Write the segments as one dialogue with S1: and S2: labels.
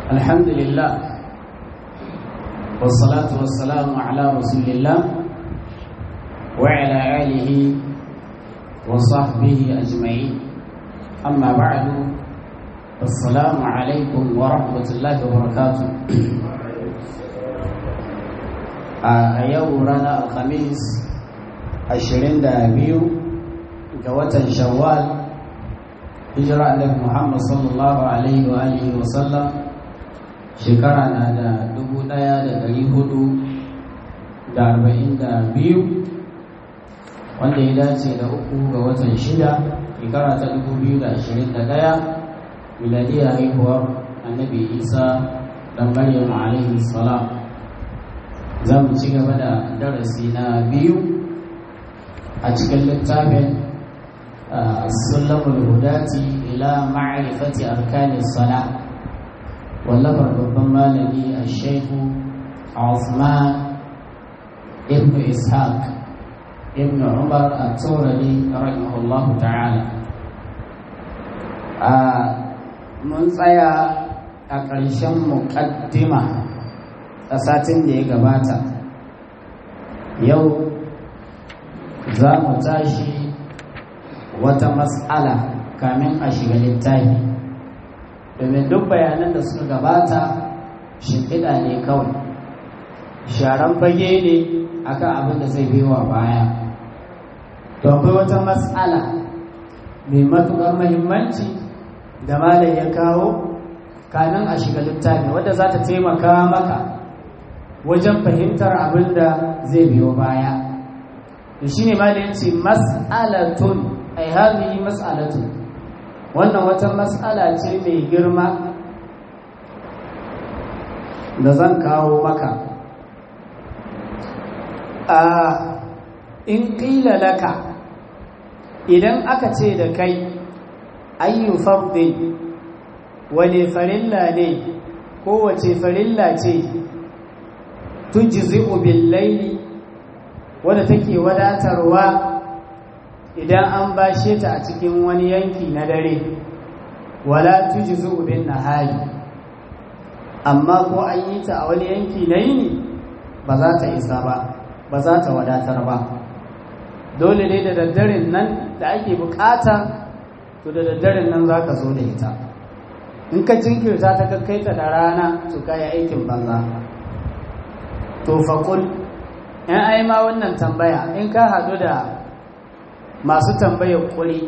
S1: الحمد لله والصلاة والسلام على رسول الله وعلى آله وصحبه أجمعين أما بعد السلام عليكم ورحمة الله وبركاته a yau ranar alhamis 22 ga watan shawwal hijira annabi muhammad sallallahu alaihi wa alihi wa sallam shekara na da dubu ɗaya da ɗari hudu da arba'in da biyu wanda ya dace da uku ga watan shida shekara ta dubu biyu da ashirin da ɗaya miladiyar haihuwar annabi isa dan maryam alaihi salam za mu ci gaba da darasi na biyu a cikin littafin sulamul hudati ila ma'rifati arkanis salah wallafar babban malami a shaiku Uthman ibn Ishaq ibn Umar a taurari rahimahullahu ta'ala a mun tsaya a ƙarshen muƙaddima a satin da ya gabata yau za mu tashi wata matsala kamin a shiga littafi domin duk bayanan da suka gabata shimfiɗa ne kawai sharan fage ne akan abin da zai biyowa baya to akwai wata matsala mai matuƙar mahimmanci da malam ya kawo kamin a shiga littafi wadda za ta taimaka maka wajen fahimtar abin da zai biyo baya to shine malam ya ce mas'alatun ai hadhihi mas'alatun wannan wata mas'ala ce mai girma da zan kawo maka a in ƙila laka idan aka ce da kai ayyu fardin wane farilla ne kowace farilla ce tujzi'u bil layli wadda take wadatarwa idan an bashe ta a cikin wani yanki na dare wala tujzu bin nahari amma ko an yi ta a wani yanki na yini ba za ta isa ba ba za ta wadatar ba dole ne da daddaren nan da ake bukata to da daddaren nan za ka zo da ita in ka jinkirta ta kakkaita da rana to kaya aikin banza to faƙul in ai ma wannan tambaya in ka haɗu da masu tambayar kuri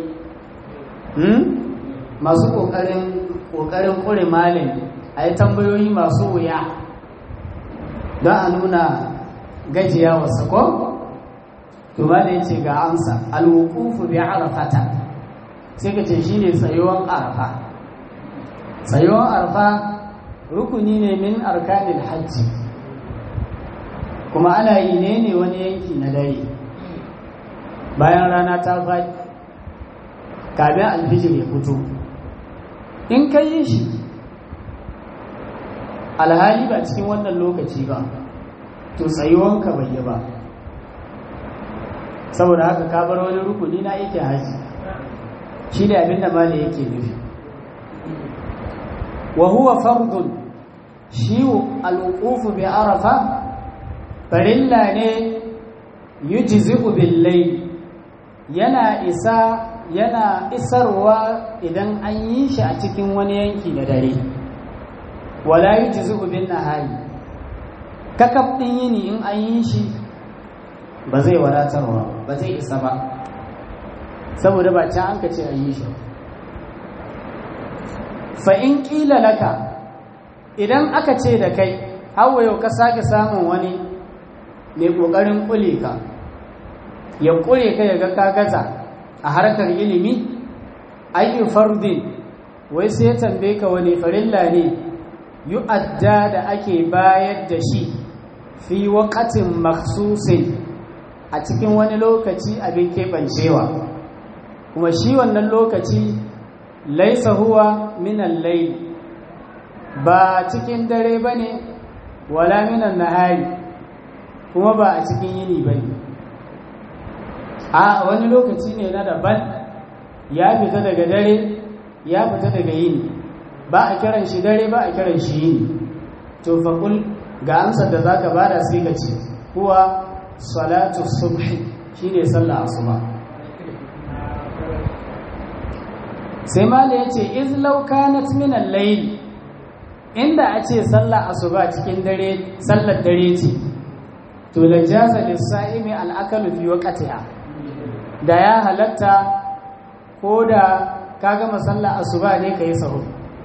S1: masu ƙoƙarin kuri malin a yi tambayoyi masu wuya don a nuna gajiya wasu ko? tuma da ya ce ga amsa alwukufu bi arafata sai ka ce shi ne tsayuwan arafa tsayuwan arafa rukuni ne min arkanin hajji kuma ana yi ne ne wani yanki na dare bayan rana ta faɗi kamin alfijir ya fito in ka yi shi alhali ba cikin wannan lokaci ba to tsayuwanka bai yi ba saboda haka ka bar wani rukuni na yake haji shi ne abinda mali yake nufi wa huwa fardun shi alwuqufu bi arafa farilla ne yujzi'u bil layl yana isa yana isarwa idan an yi shi a cikin wani yanki na dare wala yujzi'u bin nahari kakab din yini in an yi shi ba zai wadatarwa ba zai isa ba saboda ba can an ka ce an yi shi fa in qila laka idan aka ce da kai hawa yau ka sake samun wani mai kokarin kule ka ya kure ka ya ga ka gaza a harkar ilimi ayyu fardin wai sai ya tambaye ka wani farilla ne yu'adda da ake bayar da shi fi waqatin makhsusin a cikin wani lokaci abin keɓancewa kuma shi wannan lokaci laisa huwa minan layl ba cikin dare bane wala minan nahari kuma ba a cikin yini bane a wani lokaci ne na daban ya fita daga dare ya fita daga yini ba a kiran shi dare ba a kiran shi yini to faƙul ga amsar da za ka bada sai ka ce kuwa salatu subhi shi ne sallah asuba sai mala ya ce izlau kanat min al-layl inda a ce sallah asuba cikin dare sallar dare ce to la jaza lis-sa'imi al-akalu fi waqtiha da ya halatta ko da ka gama sallah asuba ne kai sahur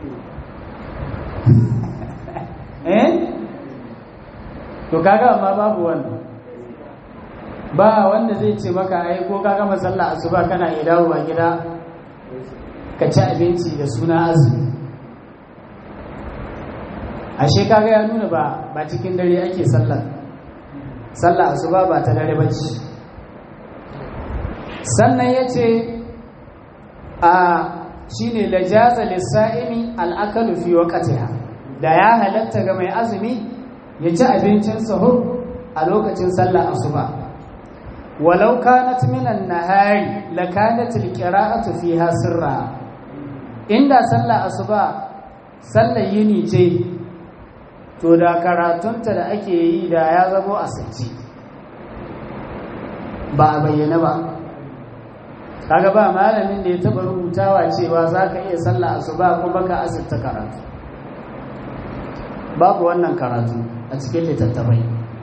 S1: eh to kaga amma babu wannan ba wanda zai ce maka ai ko ka gama sallah asuba kana iya dawo ba gida ka ci abinci da suna azumi ashe kaga ya nuna ba ba cikin dare ake sallar sallah asuba ba ta dare bace sannan yace a shine lajaza lis-sa'imi al-akalu fi waqtiha da ya halatta ga mai azumi ya ci abincin sahur a lokacin sallar asuba walau kanat minan nahari lakanat alqira'atu fiha sirra inda sallar asuba sallar yini ce to da karatunta da ake yi da ya zamo asirci ba a bayyana ba kaga ba malamin da ya taba rubutawa cewa za ka iya sallar asuba kuma ka asirta karatu babu wannan karatu a cikin littattafai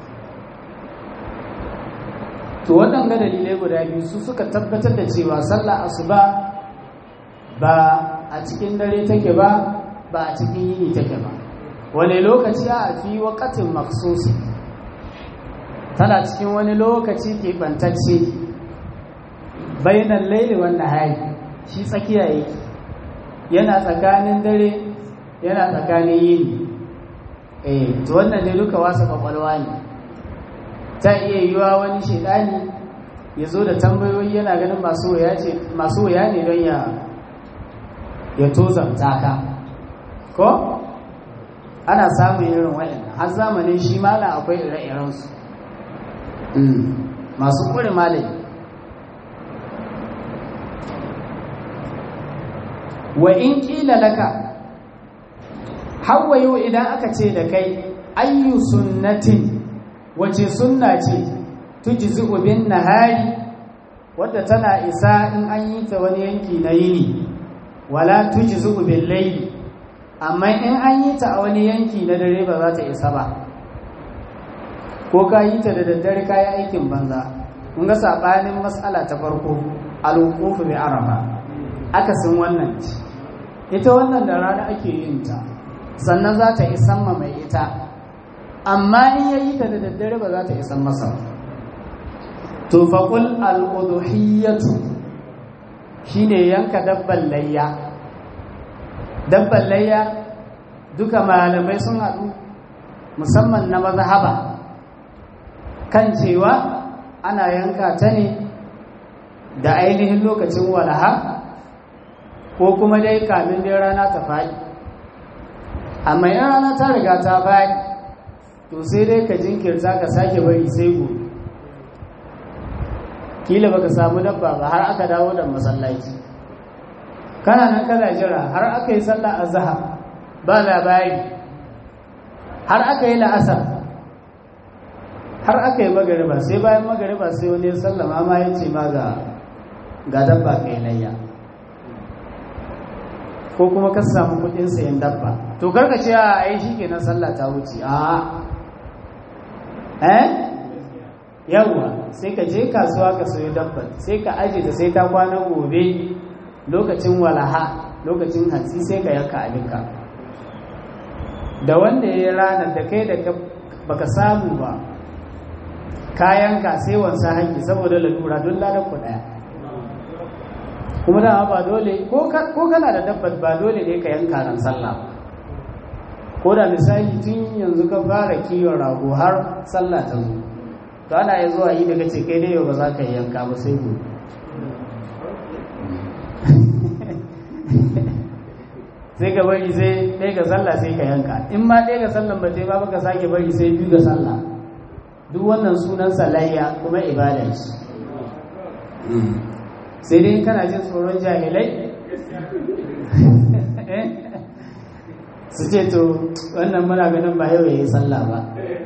S1: to waɗanga dalilai guda biyu su suka tabbatar da cewa sallah asuba ba a cikin dare take ba ba a cikin yini take ba wani lokaci a fi wakatin maksusi tana cikin wani lokaci keɓantacce bainan laili wannan hari shi tsakiya yake yana tsakanin dare yana tsakanin yini eh to wannan ne duka wasa kwakwalwa ne ta iya yiwa wani shaidani ya zo da tambayoyi yana ganin masu wuya ne don ya ya tozanta ka ko ana samun irin waɗanda har zamanin shi mala akwai ire-irensu masu ƙuri malami wa in ƙila laka hawayo idan aka ce da kai ayyu sunnatin wace sunna ce tujzi bin nahari wadda tana isa in an yi ta wani yanki na yini wala tujzi bil layli amma in an yi ta a wani yanki na dare ba za ta isa ba ko ka yi ta da daddare ka yi aikin banza kun ga sabanin mas'ala ta farko al-wuquf bi arafa akasin wannan ce ita wannan da rana ake yin ta sannan za ta isan ma mai ita amma in ya yi ta da daddare ba za ta isan masa to faƙul al'uduhiyyatu shi ne yanka dabban layya dabban layya duka malamai sun haɗu musamman na mazhaba kan cewa ana yanka ta ne da ainihin lokacin walaha ko kuma dai kamin dai rana ta faɗi amma in rana ta riga ta faɗi to sai dai ka jinkirta ka sake bari sai gobe kila baka samu dabba ba har aka dawo da masallaci kana nan kana jira har aka yi sallah azhar ba labari har aka yi la'asar har aka yi magariba sai bayan magariba sai wani ya sallama ma ya ce ma ga ga dabba kai layya ko kuma ka samu kudin sayan dabba to karka ce a ai shikenan sallah ta wuce a eh yawwa sai ka je kasuwa ka sayo dabba sai ka aje ta sai ta kwana gobe lokacin walaha lokacin hatsi sai ka yanka abinka da wanda ya yi ranar da kai da baka samu ba kayanka sai wansa haƙƙi saboda lalura don ladar ku ɗaya kuma dama ba dole ko kana da dabbat ba dole ne ka yanka ran sallah ko da misali tun yanzu ka fara kiwon rago har sallah ta zo to ana ya zuwa yi daga ce kai dai yau ba za ka yanka ba sai gobe sai ka bari sai ɗaya ga sallah sai ka yanka in ma ɗaya ga sallan ba ta ba ka sake bari sai biyu ga sallah duk wannan sunan salayya kuma ibada ce sai dai kana jin tsoron jahilai su ce to wannan muna ganin ba yau ya yi sallah ba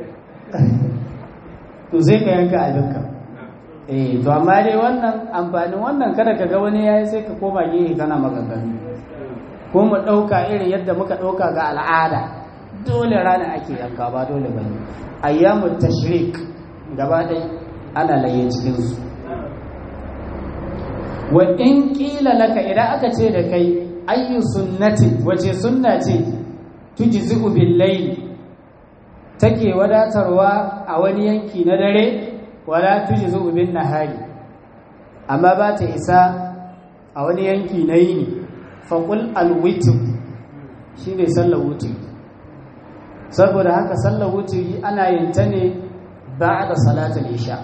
S1: to sai ka yanka abinka eh to amma dai wannan amfanin wannan kada ka ga wani yayi sai ka koma gehe kana maganganu ko mu ɗauka irin yadda muka ɗauka ga al'ada dole rana ake yanka ba dole ba ne ayyamun tashrik gaba ɗai ana laye cikinsu wa in ƙila laka idan aka ce da kai ayyu sunnati wace sunna ce tujzi'u bil layli take wadatarwa a wani yanki na dare wala tujzi'u bin nahari amma ba ta isa a wani yanki na yini faƙul alwitir shi ne sallar wutiri saboda haka sallar wutiri ana yin ta ne ba da salatul isha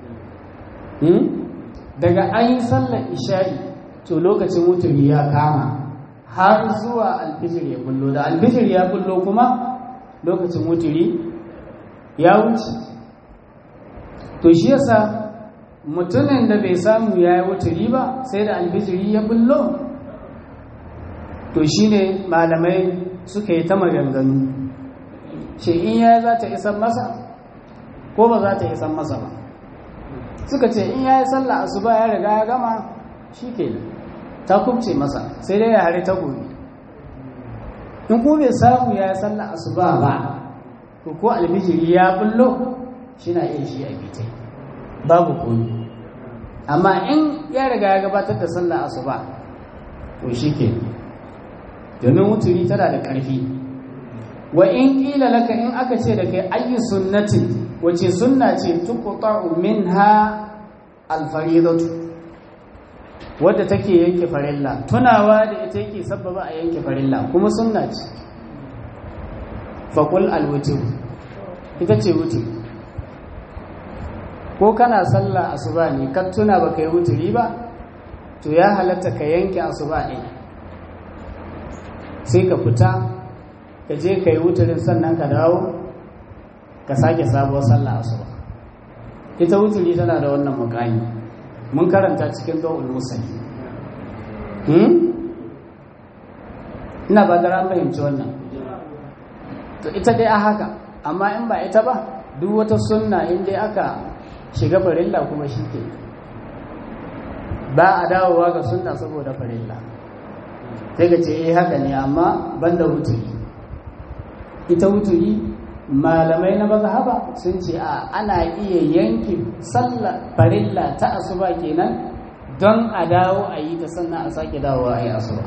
S1: daga an yi sallar isha'i to lokacin wutiri ya kama har zuwa alfijir ya bullo da alfijir ya bullo kuma lokacin wutiri ya wuce to shi yasa mutumin da bai samu ya yi wutiri ba sai da alfijiri ya bullo to shi ne malamai suka yi ta maganganu shi in ya za ta isan masa ko ba za ta isan masa ba suka ce in ya yi sallah asuba ya riga ya gama shi ke ta kubce masa sai dai ya hari ta gobe in ko bai samu ya yi sallah asuba ba to ko almijiri ya bullo shi na iya shi a bitai babu komi amma in ya riga ya gabatar da sallah asuba to shi ke domin wuturi tana da ƙarfi wa in ƙila laka in aka ce da kai ayi sunnatin wace sunna ce tuqta'u minha alfaridatu wadda take yanke farilla tunawa da ita yake sabbaba a yanke farilla kuma sunna ce faqul alwutr ita ce wutri ko kana sallah asuba ne ka tuna baka yi wuturi ba to ya halatta ka yanke asuba ɗin sai ka fita ka je ka yi wuturin sannan ka dawo ka sake sabuwar sallah asuba ita wuturi tana da wannan mukami mun karanta cikin dawul musali ina ba da fahimci wannan to ita dai a haka amma in ba ita ba duk wata sunna in dai aka shiga farilla kuma shi ke ba a dawowa ga sunna saboda farilla sai ka ce eh haka ne amma banda wuturi ita wuturi malamai na mazhaba sun ce a ana iya yanke sallah farilla ta asuba kenan don a dawo a yi ta sannan a sake dawowa a yi asuba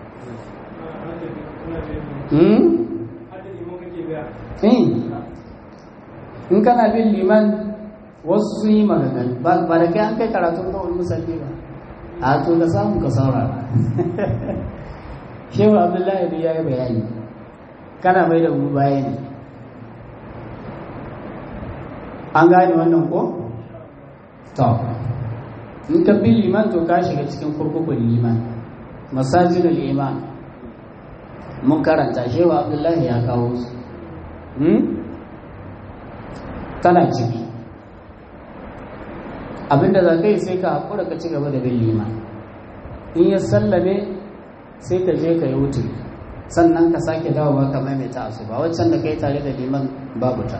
S1: in kana bin liman wasu sun yi magana ba da kai an kai karatun da wani musalli ba a to ka samu ka saurara shehu abdullahi da ya yi bayani kana mai da mu bayani an gane wannan ko? to in ka bi liman to ka shiga cikin kurkukun liman masajinul iman mun karanta shehu abdullahi ya kawo su kana ciki abinda za ka yi sai ka haƙura ka ci gaba da bin liman in ya sallame sai ka je ka yi wuce sannan ka sake dawowa ka maimaita su ba waccan da ka yi tare da liman babu ta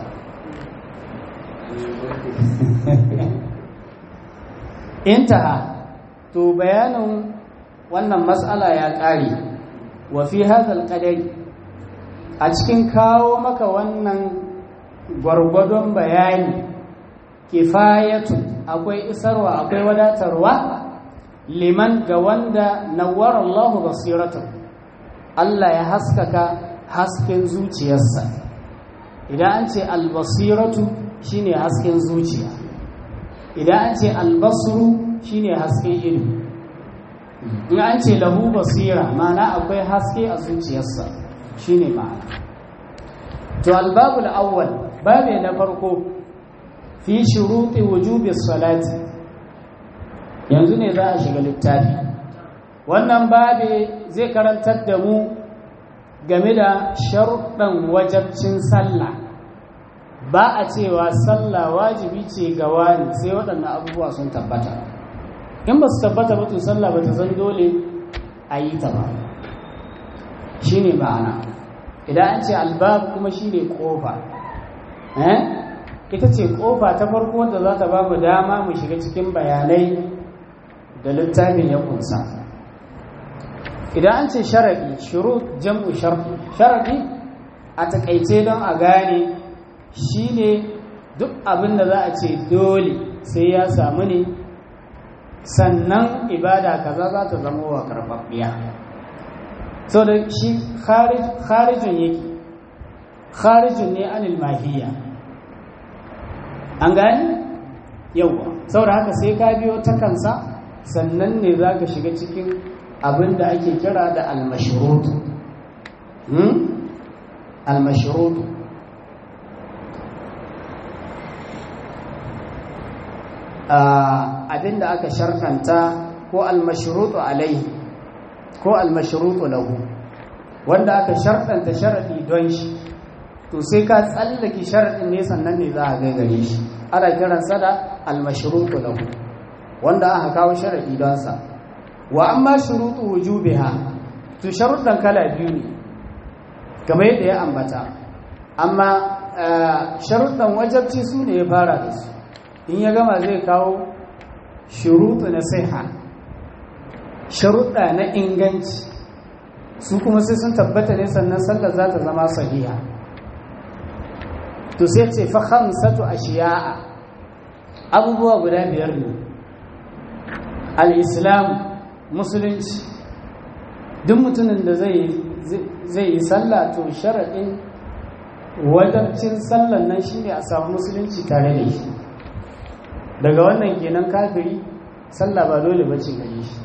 S1: intaha to bayanin wannan matsala ya ƙare wa fi hadal qadari a cikin kawo maka wannan gwargwadon bayani kifayatu akwai isarwa akwai wadatarwa liman ga wanda nawar Allahu basiratu Allah ya haskaka hasken zuciyarsa idan an ce albasiratu shine hasken zuciya idan an ce albasru shine hasken ido in an ce lahu basira ma'ana akwai haske a zuciyarsa shine ma'ana to albabul awwal babe na farko fi shuruti wujubi salati yanzu ne za a shiga littafi wannan babe zai karantar da mu game da sharuɗan wajabcin sallah ba a cewa sallah wajibi ce ga wani sai waɗannan abubuwa sun tabbata in ba su tabbata ba to sallah ba ta zan dole a yi ta ba shi ne ma'ana idan an ce albab kuma shine kofa eh ita ce kofa ta farko wanda za ta ba mu dama mu shiga cikin bayanai da littafin ya kunsa idan an ce sharaɗi shurut jam'u sharaɗi a takaice don a gane shine duk abin da za a ce dole sai ya samu ne sannan ibada kaza za ta zama wa karɓaɓɓiya so da shi kharijin yake kharijin ne anil mahiyya an gani yauwa saboda haka sai ka biyo ta kansa sannan ne za ka shiga cikin abin da ake kira da almashirutu almashirutu abin da aka sharkanta ko almashirutu alaihi ko almashirutu lahu wanda aka sharkanta sharaɗi don shi to sai ka tsallake sharaɗin ne sannan ne za a gaigare shi ana kiransa da almashrutu lahu wanda aka kawo sharaɗi don sa wa amma shurutu wujubiha to sharuɗan kala biyu ne kamar yadda ya ambata amma sharuɗan wajabci su ne ya fara da su in ya gama zai kawo shurutu na siha sharuɗa na inganci su kuma sai sun tabbata ne sannan sallar za ta zama sahiha to sai ce fa khamsatu ashiya'a abubuwa guda biyar ne al-islam musulunci duk mutumin da zai zai yi sallah to sharadin wajabcin sallan nan shine a samu musulunci tare da shi daga wannan kenan kafiri sallah ba dole bace gare shi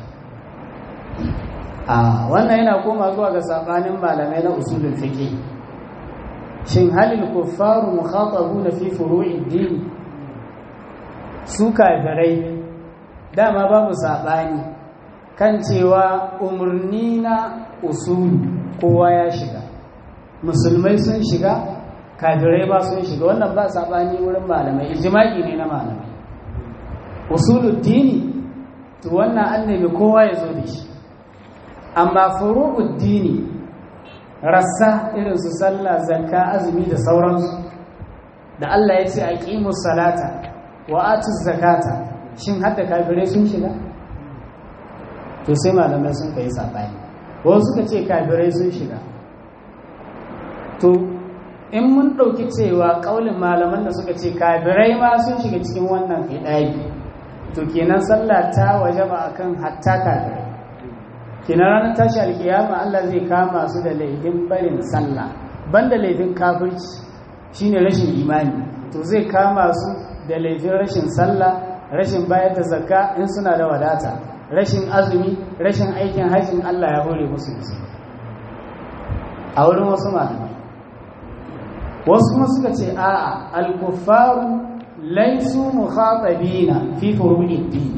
S1: a wannan yana koma zuwa ga sabanin malamai na usulul fiqh shin halil kuffaru mukhatabuna fi furu'id din su kafirai dama babu sabani kan cewa umarni na usulu kowa ya shiga musulmai sun shiga kafirai ba sun shiga wannan ba sabani wurin malamai ijma'i ne na malamai usulul dini to wannan annabi kowa ya zo da shi amma furu'ud dini rassa irin su sallah zakka azumi da sauransu da Allah ya ce aqimus salata wa atuz zakata shin hadda kafirai sun shiga to sai malamai sun kai sabani wasu suka ce kafirai sun shiga to in mun ɗauki cewa ƙaulin malaman da suka ce kafirai ma sun shiga cikin wannan hidayi to kenan sallah ta wajaba akan hatta kafirai kina ranar tashi alkiyama Allah zai kama su da laifin barin sallah banda laifin kafirci shine rashin imani to zai kama su da laifin rashin sallah rashin bayar da zakka in suna da wadata rashin azumi rashin aikin hajjin Allah ya hore musu su a wurin wasu malamai wasu kuma suka ce a'a al-kuffaru laysu mukhatabina fi furu'id din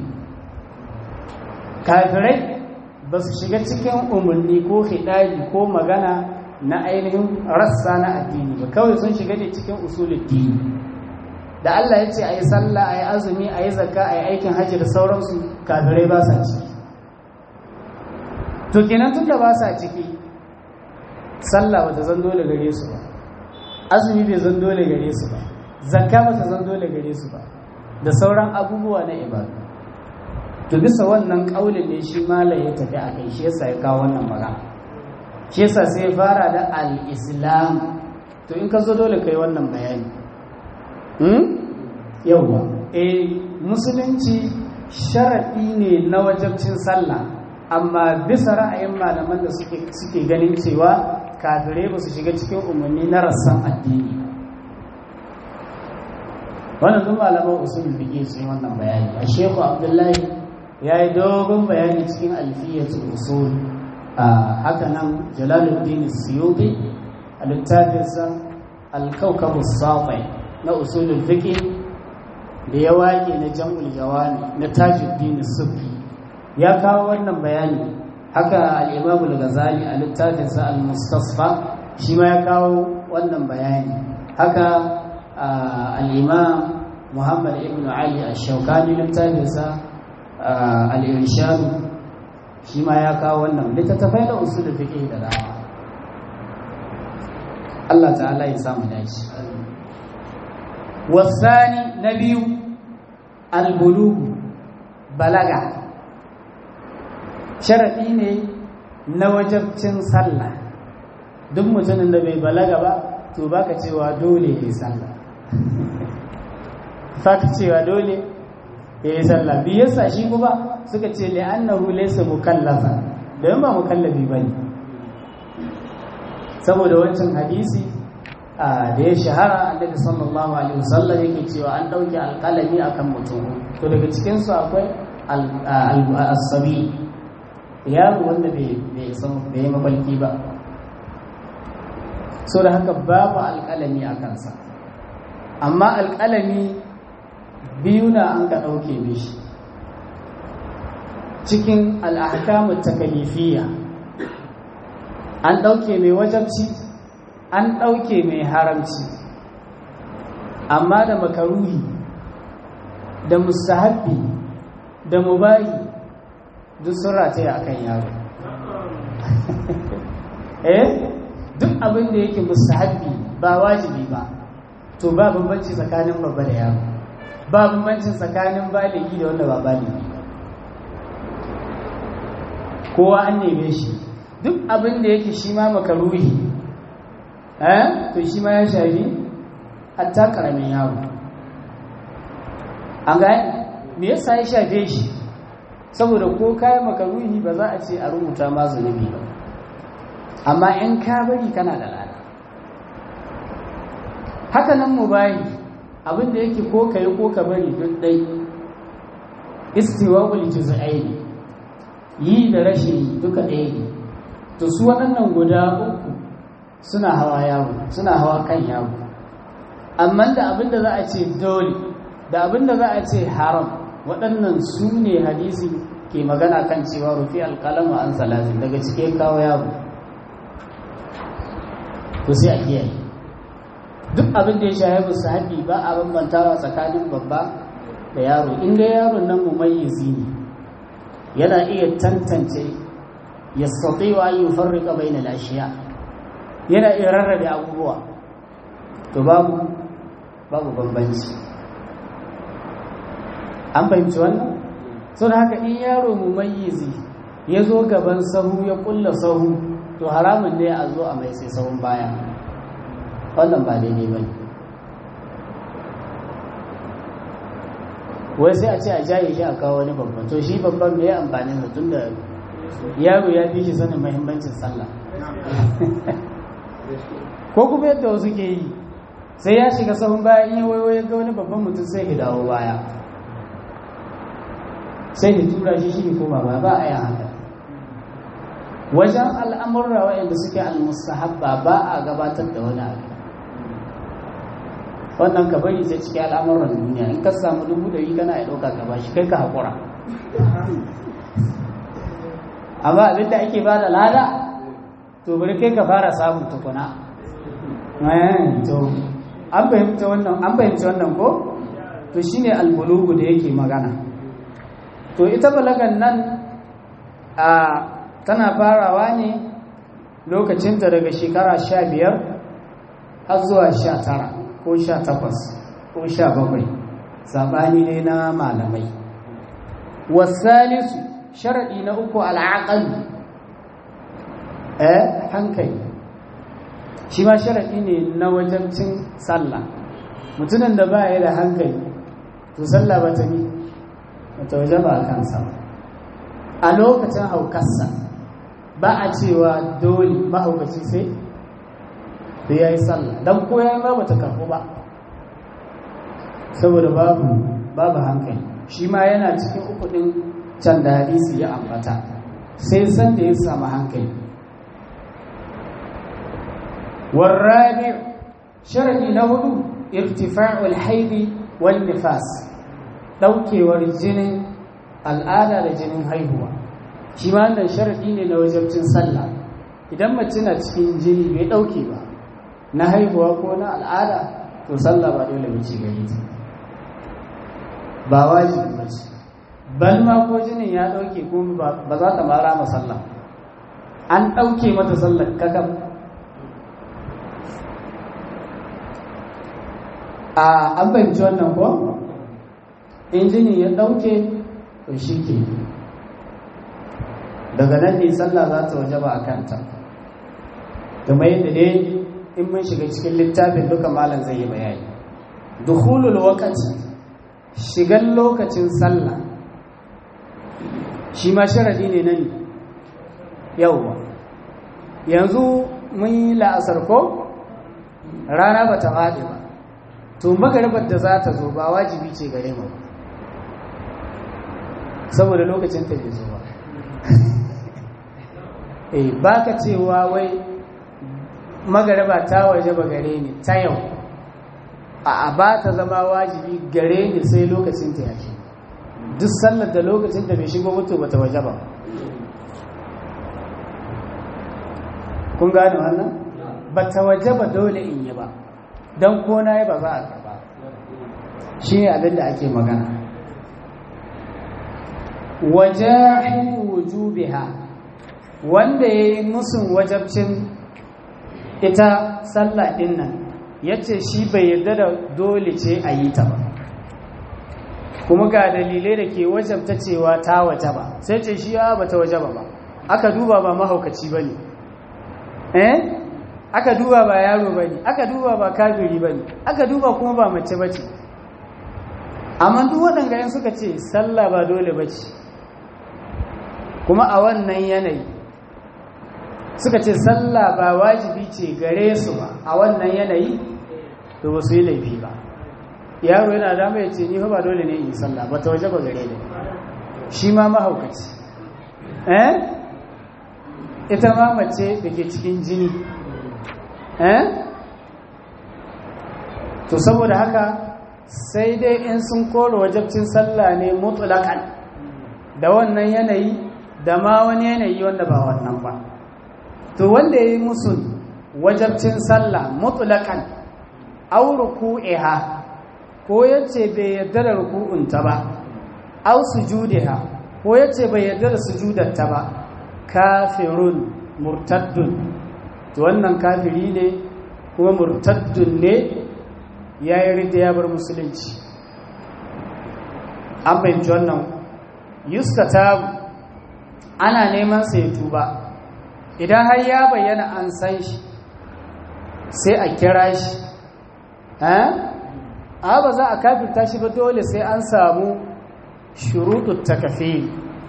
S1: kafirai ba su shiga cikin umarni ko hidayi ko magana na ainihin rassa na addini ba kawai sun shiga ne cikin usulul dini da Allah ya ce a yi sallah a yi azumi a yi zakka a yi aikin hajji da sauransu kafirai ba sa ciki to kenan tun da ba sa ciki sallah ba ta zan dole gare su ba azumi bai zan dole gare su ba zakka ba ta zan dole gare su ba da sauran abubuwa na ibadu to bisa wannan kaulin ne shi malam ya tafi a kai shi yasa ya kawo wannan magana shi yasa sai ya fara da al-islam to in ka zo dole kai wannan bayani hmm yawa eh musulunci sharadi ne na wajabcin sallah amma bisa ra'ayin malaman da suke suke ganin cewa kafirai ba su shiga cikin umarni na rassan addini wannan duk malaman usul fiqh sun yi wannan bayani a shehu abdullahi ya yi dogon bayani cikin alfiyatul usul a haka nan jalaluddin suyuti a littafinsa alkaukabu safai na usulul fiqh da ya waƙe na jam'ul jawami na tajuddin sufi ya kawo wannan bayani haka al-imam al-ghazali a littafinsa al-mustasfa shi ma ya kawo wannan bayani haka al-imam muhammad ibn ali ash-shawkani littafinsa al'irshadu shi ma ya kawo wannan littattafai da usul fiƙe da dama Allah ta'ala ya samu dace wasani na biyu albulugu balaga sharaɗi ne na wajabcin sallah duk mutumin da bai balaga ba to baka cewa dole ya yi sallah baka cewa dole ya yi sallah biyu yasa shi kuma suka ce li'annahu laysa mukallafa don ba mukallafi bane saboda wancan hadisi da ya shahara annabi sallallahu alaihi wasallam yake cewa an dauke alƙalami akan mutum to daga cikin su akwai al-sabi yaro wanda bai san bai mabalki ba so da haka babu alƙalami a kansa amma alƙalami biyu na an ka ɗauke mishi cikin al'ahkamu takalifiyya an ɗauke mai wajabci an ɗauke mai haramci amma da makaruhi da mustahabbi da mubayi duk sun rataya a kan yaro eh duk abin da yake mustahabbi ba wajibi ba to ba bambanci tsakanin babba da yaro ba bambanci tsakanin baligi da wanda ba baligi kowa an neme shi duk abin da yake shi ma makaruhi eh to shi ma ya shafi hatta karamin yaro an ga me yasa ya shafe shi saboda ko kayan makaruhi ba za a ce a rubuta ma zunubi ba amma in ka bari kana da lada haka nan mu bayi abin da yake ko kai ko ka bari duk dai istiwa'ul juz'aini yi da rashin duka ɗaya ne to su waɗannan guda uku suna hawa yawo suna hawa kan yawo amma da abin da za a ce dole da abin da za a ce haram waɗannan su ne hadisi ke magana kan cewa rufi alƙalama an salatin daga cike kawo yawo to sai a kiyaye duk abin da ya shahi musu haɗi ba a bambantawa tsakanin babba da yaro inda yaron nan mumayyizi ne yana iya tantance ya sauƙi wa yi farrika bai na lashiya yana iya rarrabe abubuwa to babu babu bambanci an fahimci wannan sau da haka in yaro mu mayyizi ya zo gaban sahu ya kulla sahu to haramun ne a zo a mai sai sahun baya wannan ba daidai ba wai sai a ce a jaye shi a kawo wani babban to shi babban mai amfanin da tun da yaro ya fi shi sanin mahimmancin sallah ko kuma yadda wasu ke yi sai ya shiga sahun baya in yi waiwaye ga wani babban mutum sai ya dawo baya sai ya tura shi shi koma ba ba a yi haka wajen al'amurra waɗanda suke al-mustahabba ba a gabatar da wani abu wannan ka bari sai cikin al'amuran duniya in ka samu dubu ɗari kana ya ɗauka ka bashi kai ka haƙura amma abin da ake ba da lada to bari kai ka fara samun tukuna to an fahimci wannan an fahimci wannan ko to shine albulugu da yake magana to ita balagan nan a tana farawa ne lokacinta daga shekara sha biyar har zuwa sha tara ko sha takwas ko sha bakwai saɓani ne na malamai wasalisu sharaɗi na uku al'aƙal eh hankali shi ma sharaɗi ne na wajancin sallah mutumin da ba ya da hankali to sallah ba ta yi ta waje ba a kansa a lokacin haukarsa ba a cewa dole mahaukaci sai da ya yi sallah don koya ba ba ta karɓu ba saboda babu babu hankali shi ma yana cikin uku ɗin can da hadisi ya ambata sai san da ya samu hankali warrabi sharadi na hudu irtifa'ul haidi wal nifas daukewar jinin al'ada da jinin haihuwa shi ma wannan sharadi ne na wajabcin sallah idan mace na cikin jini bai dauke ba na haihuwa ko na al'ada to sallah ba dole mace gari ta ba wajibi ba ce bal ma ko jinin ya dauke ko ba za ta mara ma sallah an dauke mata sallar kakam a an fahimci wannan ko injini ya ɗauke to shi ke daga nan ne sallah za ta waje ba a kanta kuma yadda dai in mun shiga cikin littafin duka malam zai yi bayani dukhulul waqti shigan lokacin sallah shi ma sharadi ne nan yauwa yanzu mun yi la'asar ko rana ba ta faɗi ba to magaribar da za ta zo ba wajibi ce gare mu saboda lokacin ta bai zo ba eh baka cewa wai magariba ta waje ba gare ni ta yau a ba ta zama wajibi gare ni sai lokacin ta yake duk sallar da lokacin da bai shigo mutu ba ta waje ba kun gane wannan ba ta waje ba dole in yi ba don ko na yi ba za a karba shi ne abin da ake magana wajahin wujubiha wanda ya yi musun wajabcin ita sallah din nan ya ce shi bai yarda da dole ce a yi ta ba kuma ga dalilai da ke wajabta cewa ta waje ba sai ce shi ya ba ta waje ba ba aka duba ba mahaukaci ba ne eh aka duba ba yaro ba ne aka duba ba kafiri ba ne aka duba kuma ba mace ba ce amma duk waɗanda yan suka ce sallah ba dole ba ce kuma a wannan yanayi suka ce sallah ba wajibi ce gare su ba a wannan yanayi to ba su yi laifi ba yaro yana dama ya ce ni fa ba dole ne in yi sallah ba ta waje ba gare ni shi ma mahaukaci eh ita ma mace da ke cikin jini eh to saboda haka sai dai in sun koro wajabcin sallah ne mutlaqan da wannan yanayi da ma wani yanayi wanda ba wannan ba to wanda ya yi musu wajabcin sallah mutlaqan aw ruku'iha ko yace bai yarda da ruku'unta ba aw sujudiha ko yace bai yarda da sujudarta ba kafirun murtaddun to wannan kafiri ne kuma murtaddun ne ya yi rida ya bar musulunci an fahimci wannan yuska tabu ana neman sa ya tuba idan har ya bayyana an san shi sai a kira shi a ba za a kafirta shi ba dole sai an samu shuruɗu takafil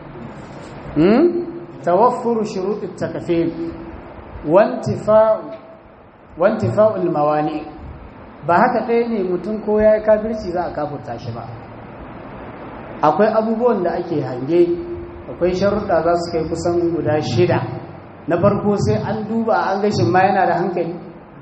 S1: tawaffuru shuruɗu takafil wantifa'ul mawani ba haka ɗaya ne mutum ko ya yi kafirci za a kafirta shi ba akwai abubuwan da ake hange akwai sharuɗa za su kai kusan guda shida na farko sai an duba an gashin ma yana da hankali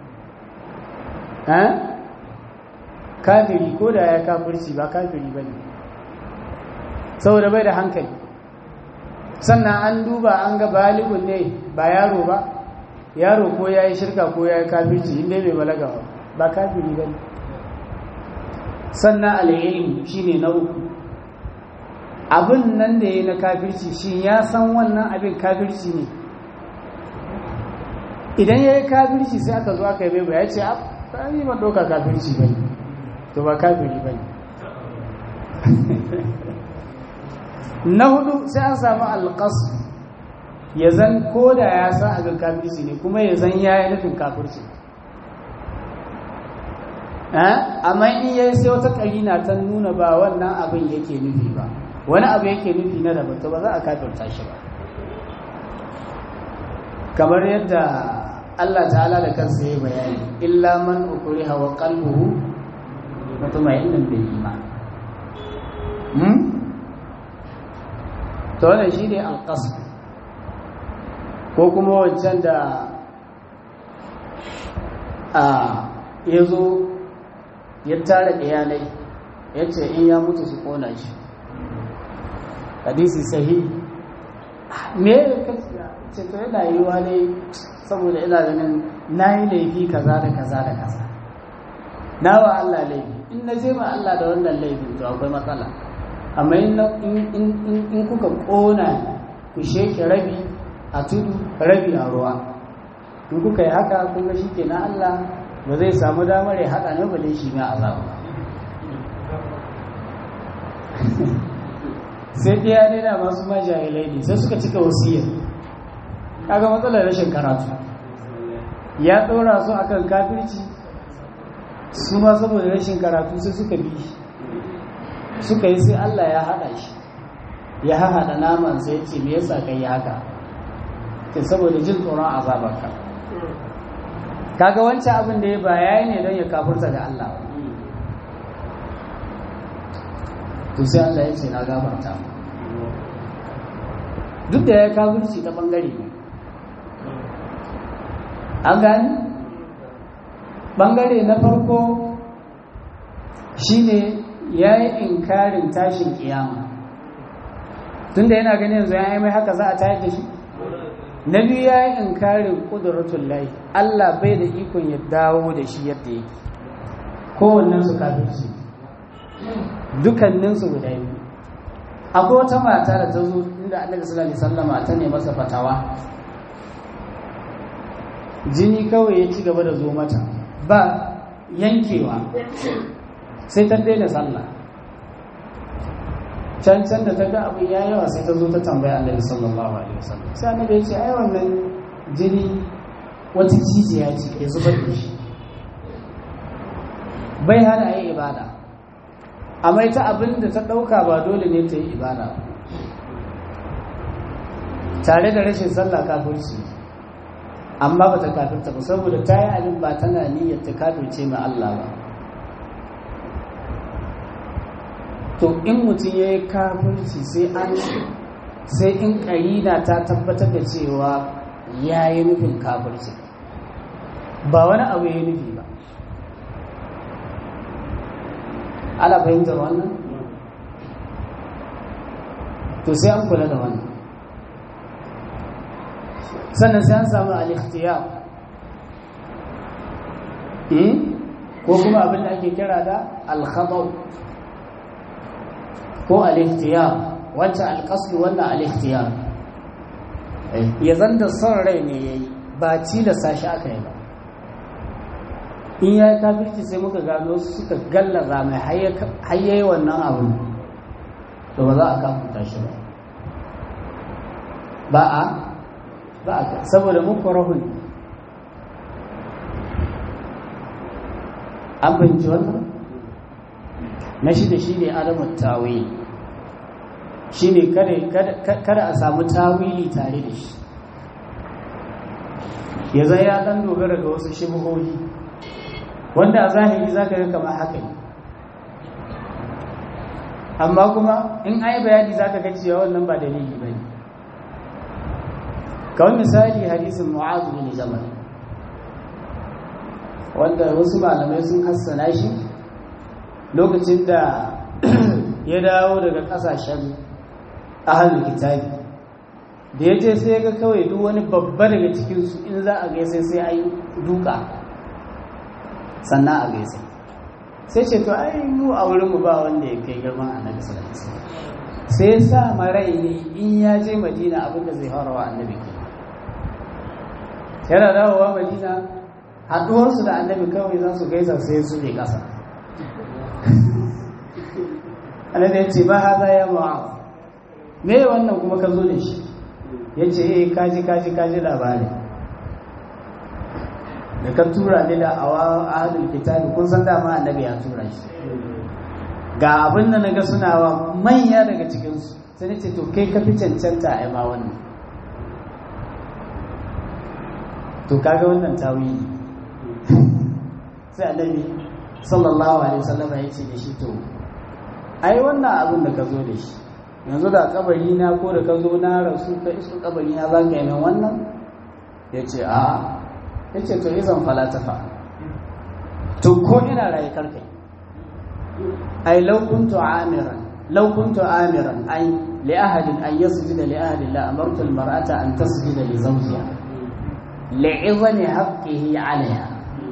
S1: kafiri ko da ya kafirci ba kafiri ba ne saboda bai da hankali sannan an duba an ga baligun ne ba yaro ba yaro ko ya yi shirka ko ya yi kafirci inda bai balaga ba ba kafiri ba ne sannan al'ilmi shi ne na uku abin nan da ya yi na kafirci shi ya san wannan abin kafirci ne idan ya yi kafirci sai aka zo aka yi bai ya ce a yi ba ɗauka kafirci ba ne to ba kafiri ba ne na hudu sai an samu alƙasu ya zan ko da ya san abin kafirci ne kuma ya zan ya yi nufin kafirci amma in ya yi sai wata ƙarina ta nuna ba wannan abin yake nufi ba wani abu yake nufi na daban to ba za a kafirta shi ba kamar yadda Allah ta'ala da kansa ya bayani illa man ukriha wa qalbuhu mutma'innun bil iman hmm to wannan shine al-qasd ko kuma wancan da a yazo ya tara iyalai yace in ya mutu su kona shi hadisi sahihi me ce to yana yiwa ne saboda ina ganin na yi laifi kaza da kaza da kaza na wa Allah laifi in na je ma Allah da wannan laifin to akwai matsala amma in kuka kona ku sheke rabi a tudu rabi a ruwa in kuka yi haka kun ga shike na Allah ba zai samu damar ya haɗa ne bale shi na azaba sai ɗaya ne da masu majahilai ne sai suka cika wasiyar kaga matsalar rashin karatu ya ɗora su akan kafirci su ma saboda rashin karatu sai suka bi suka yi sai Allah ya haɗa shi ya haɗa naman sai ce me yasa kai yi haka ke saboda jin tsoron azabarka kaga wancan abin da ya baya ne don ya kafurta da Allah to sai Allah ya ce na gafarta duk da ya kafirci ta bangare ne an gani bangare na farko shine ya yi inkarin tashin kiyama tunda yana ganin yanzu ya yi mai haka za a tayar da shi na biyu ya yi inkarin ƙuduratun lai Allah bai da ikon ya dawo da shi yadda yake kowannen su kafirci dukannin su guda biyu akwai wata mata da ta zo inda annabi sallallahu alaihi wasallama ta ne masa fatawa jini kawai ya ci gaba da zo mata ba yankewa sai ta daina sallah can can da ta ga abin ya yawa sai ta zo ta tambaya annabi sallallahu alaihi wasallam sai annabi ya ce ai wannan jini wata jijiya ce ya zubar da shi bai hana yi ibada amma ita abin da ta ɗauka ba dole ne ta yi ibada tare da rashin sallah kafirci amma ba ta kafirta ba saboda ta yi abin ba tana niyyar ta kafirce mai Allah ba to in mutum ya yi kafirci sai an sai in ƙarina ta tabbatar da cewa ya yi nufin kafirci ba wani abu ya yi nufi ba ala fahimtar wannan to sai an kula da wannan sannan sai an samu al-ikhtiyar ko kuma abin da ake kira da al-khataw ko al-ikhtiyar wancan al-qasd wannan al-ikhtiyar ya zanda son rai ne yayi ba ci da sashi aka yi ba in ya yi kafirci sai muka gano suka gallaza mai hayyayi wannan abin to ba za a kafuta shi ba ba a ba a saboda muku rahun an fahimci wannan na shi da shi ne adamu tawili shi ne kada a samu tawili tare da shi ya zai ya dan dogara ga wasu shibuhohi wanda a zahiri za ka ga kamar haka ne amma kuma in ai bayani za ka ga cewa wannan ba dalili ba ne kawai misali hadisin mu'azu bin jamal wanda wasu malamai sun hassana shi lokacin da ya dawo daga kasashen ahalul kitabi da ya je sai ga kawai duk wani babba daga cikinsu in za a gaisa sai a yi duka sannan a gaisa sai ce to ai mu a wurinmu ba wanda ya kai girman annabi sallallahu alaihi wasallam sai ya sa marai ne in ya je madina abin da zai harawa annabi ke yana dawowa madina haɗuwarsu da annabi kawai za su gaisa sai su ne ƙasa annabi ya ce ba haza ya ma'a me wannan kuma ka zo da shi ya ce eh kaji kaji kaji labari da ka tura ni da awa ahadul kitabi kun san dama annabi ya tura shi ga abin da naga suna wa manya daga cikin su sai nace to kai ka fi cancanta a ma wannan to kaga wannan tawili sai annabi sallallahu alaihi wasallam ya ce da shi to ai wannan abin da ka zo da shi yanzu da kabari na ko da ka zo na rasu ka iso kabari na za ka yi min wannan ya ce a ya ce to izan falatafa to ko ina raye karkai ai laukuntu amiran laukuntu amiran ai li ahadin an yasjuda li ahadin la amartu al mar'ata an tasjuda li zawjiha li'izami haqqihi 'alayha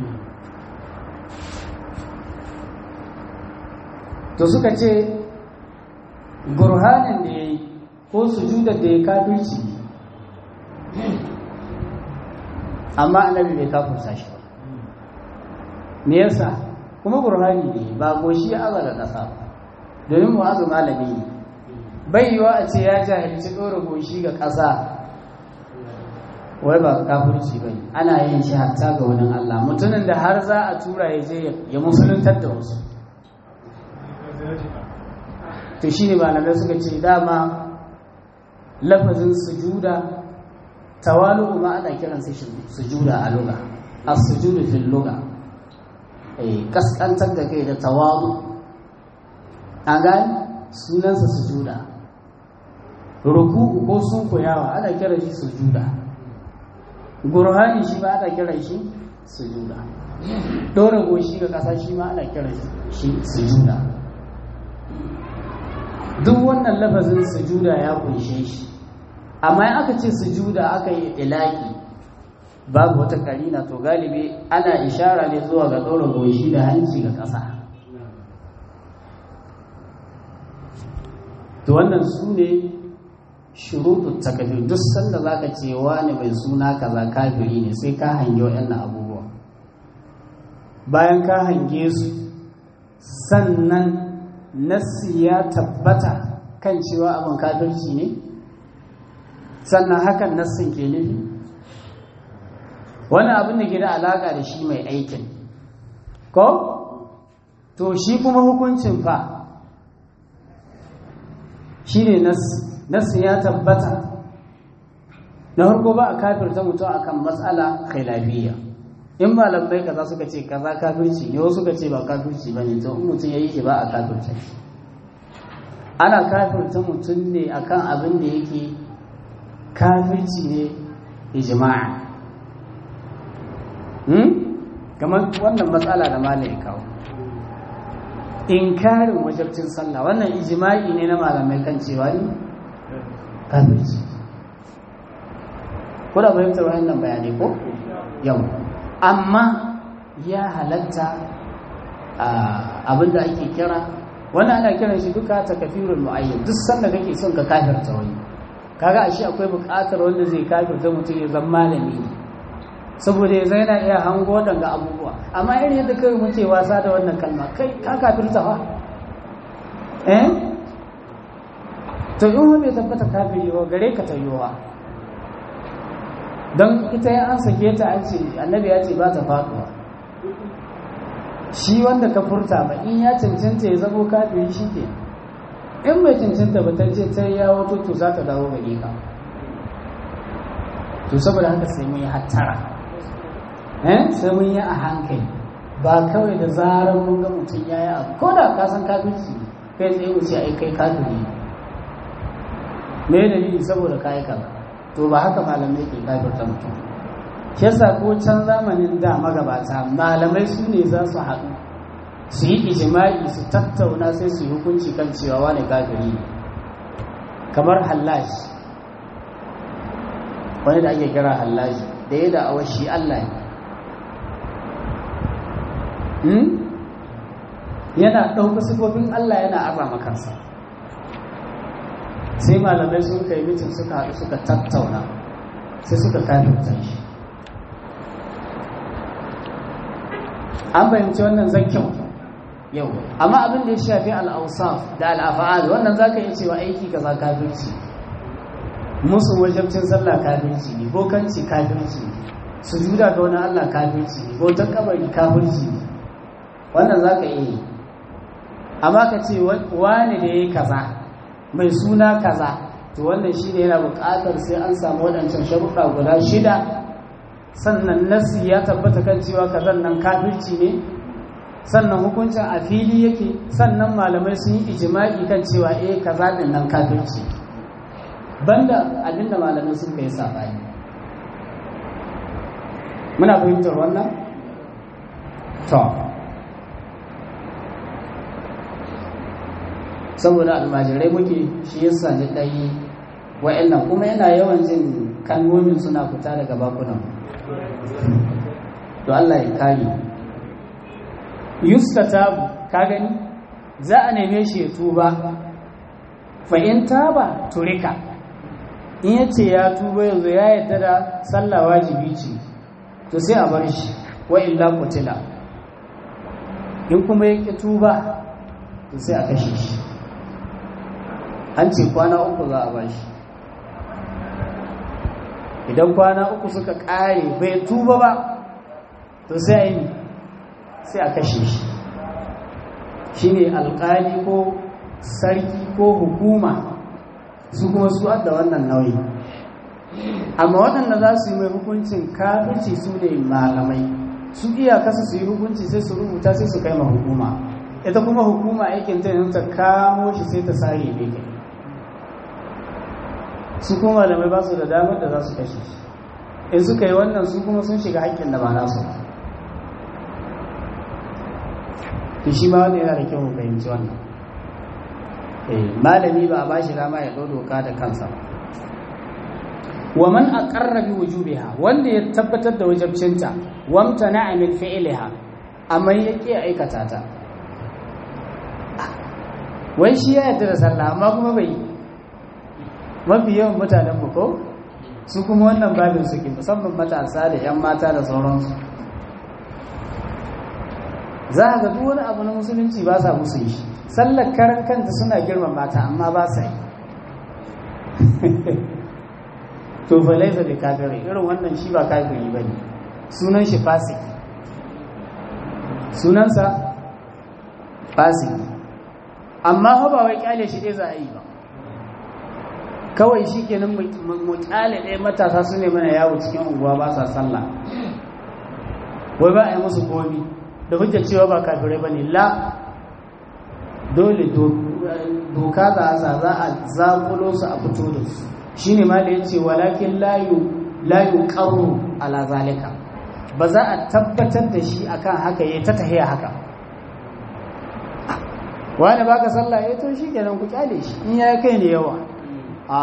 S1: to suka ce burhanin da ya yi ko sujudar da ya kafirci amma annabi bai kafurta shi ba me yasa kuma burhani ne ba goshi ya aza da ƙasa ba domin mu'azu malami ne bai yiwa a ce ya jahilci ɗora goshi ga ƙasa wai ba kafirci ba ne ana yin shi hatta ga wani Allah mutumin da har za a tura ya je ya musuluntar da wasu to shi ne malamai suka ce dama lafazin sujuda tawalu ma ana kiran su sujuda a luga as-sujudu fil luga eh kaskantar da kai da tawalu a gani sunansa sujuda ruku'u ko sun koyawa ana kiran shi sujuda gurhani shi ba ana kiran shi sujuda dora goshi ga kasa shi ma ana kiran shi sujuda duk wannan lafazin sujuda ya kunshe shi amma in aka ce sujuda aka yi ilaki babu wata karina to galibi ana ishara ne zuwa ga dora goshi da hanci ga kasa to wannan su ne shuruɗu takafir duk sanda za ka ce wani mai suna kaza kafiri ne sai ka hange waɗannan abubuwa bayan ka hange su sannan nassi ya tabbata kan cewa abin kafirci ne sannan hakan nassin ke nufi wani abin da ke da alaƙa da shi mai aikin ko to shi kuma hukuncin fa shi ne nassi ya tabbata na harko ba a kafirta mutum akan matsala khilafiyya in malamai kaza suka ce kaza kafirci ne wasu suka ce ba kafirci ba ne to in mutum ya yi shi ba a kafirta shi ana kafirta mutum ne akan abin da yake kafirci ne ijma'a hmm? kamar wannan matsala da malai kawo inkarin wajabcin sallah wannan ijma'i ne na malamai kan cewa ne kafirci kuna fahimtar wannan bayanai ko yau amma ya halatta abinda ake kira wannan ana kiran shi duka ta kafirul mu'ayyan duk sanda kake son ka kafirta wani kaga ashe akwai buƙatar wanda zai kafirta mutum ya zama malami ne saboda ya zai na iya hango waɗanga abubuwa amma irin yadda kai muke wasa da wannan kalma kai ka kafirta fa eh to in wani bai tabbata kafiri ba gare ka ta yiwa don ita ya an sake ta an ce annabi ya ce ba ta faɗuwa shi wanda ka furta ba in ya cancanta ya zamo kafiri shi ke in bai cancanta ba ta ce ta ya wato to za ta dawo gare ka to saboda haka sai mun yi hattara eh sai mun yi a hankali ba kawai da zarar mun ga mutum ya yi abu ko da ka san kafirci kai tsaye mu ce ai kai kafiri me dalili saboda ka yi kaza to ba haka malamai ke kafirta mutum shi yasa ko can zamanin da magabata malamai su ne za su haɗu su yi ijima'i su tattauna sai su yi hukunci kan cewa wani kafiri ne kamar hallashi wani da ake kira hallashi da ya da awa shi Allah ne yana ɗauka sifofin Allah yana azama kansa sai malamai sun kai mitin suka haɗu suka tattauna sai suka kafirta shi an fahimci wannan zakyau yau amma abin da ya shafi al'ausaf da al'afa'al wannan za ka yi cewa aiki ka za kafirci musu wajabcin sallah kafirci ne bokanci kafirci ne su juda ga wani allah kafirci ne bautan kabari kafirci ne wannan za ka iya yi amma ka ce wani da ya yi kaza mai suna kaza to wannan shi ne yana buƙatar sai an samu waɗancan sharuɗa guda shida sannan nasi ya tabbata kan cewa kazan nan kafirci ne sannan hukuncin a fili yake sannan malamai sun yi ijima'i kan cewa eh kaza din nan kafirci banda abinda malamai sun kai sabani muna fahimtar wannan to saboda almajirai muke shi yasa ni dai wa'annan kuma yana yawan jin kalmomin suna fita daga bakunan to Allah ya kare yustatabu ka gani za a neme shi ya tuba fa in taba turika in yace ya tuba yanzu ya yadda da sallah wajibi ce to sai a bar shi wa illa qutila in kuma ya ƙi tuba to sai a kashe shi an ce kwana uku za a ba shi idan kwana uku suka ƙare bai tuba ba to sai a yi sai a kashe shi shi ne alƙali ko sarki ko hukuma su kuma su da wannan nauyi amma waɗanda za su yi mai hukuncin kafirci su ne malamai su iyakasa su yi hukunci sai su rubuta sai su kai ma hukuma ita kuma hukuma aikin ta yanzu ta kamo shi sai ta sare bai kai su kuma malamai ba su da damar da za su kashe shi in suka yi wannan su kuma sun shiga haƙƙin da ba nasu to shi ma wanda yana da kyau fahimci wannan malami ba a ba shi dama ya ɗau doka da kansa wa man aqarra bi wujubiha wanda ya tabbatar da wajibcinta wamtana min fi'liha amma yake aikata ta wai shi ya yarda da sallah amma kuma bai mafi yawan mutanen mu ko su kuma wannan babin suke musamman matasa da yan mata da sauransu za a ga duk wani abu na musulunci ba sa musu yi sallar karan kanta suna girman mata amma ba sa yi to fa laisa bi kafiri irin wannan shi ba kafiri bane sunan shi fasik sunansa fasik amma fa ba wai kyale shi dai za a yi ba kawai shi kenan mu kyale ɗaya matasa su ne mana yawo cikin unguwa ba sa sallah wai ba a yi musu komi da hujjar cewa ba kafirai ba ne la dole doka za a za a zakulo su a fito da su shi ne ma da ya ce walakin layu ƙaru ala zalika ba za a tabbatar da shi akan haka ya ta tahiya haka wani baka sallah ya to shi kenan ku kyale shi in ya kai ne yawa a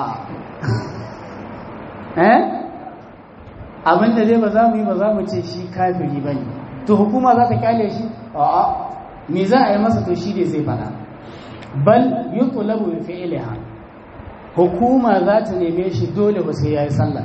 S1: eh abinda dai ba za mu yi ba za mu ce shi kafiri ba ne to hukuma za ta kyale shi a'a me za a yi masa to shi ne zai fada bal yutlabu bi fi'liha hukuma za ta neme shi dole ba sai yayi sallah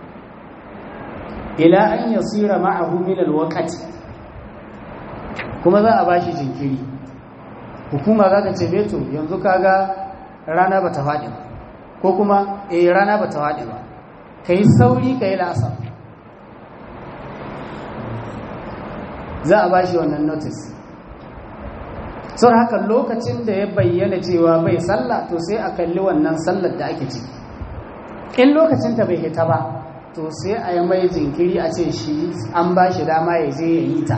S1: ila an yasira ma'ahu min alwaqti kuma za a bashi jinkiri hukuma za ta ce beto yanzu kaga rana ba ta faɗi ba ko kuma eh rana ba ta faɗi ba kai sauri kai la'asar za a bashi wannan notice sau haka lokacin da ya bayyana cewa bai sallah to sai a kalli wannan sallar da ake ciki in lokacin ta bai hita ba to sai a yi mai jinkiri a ce shi an ba shi dama ya je ya yi ta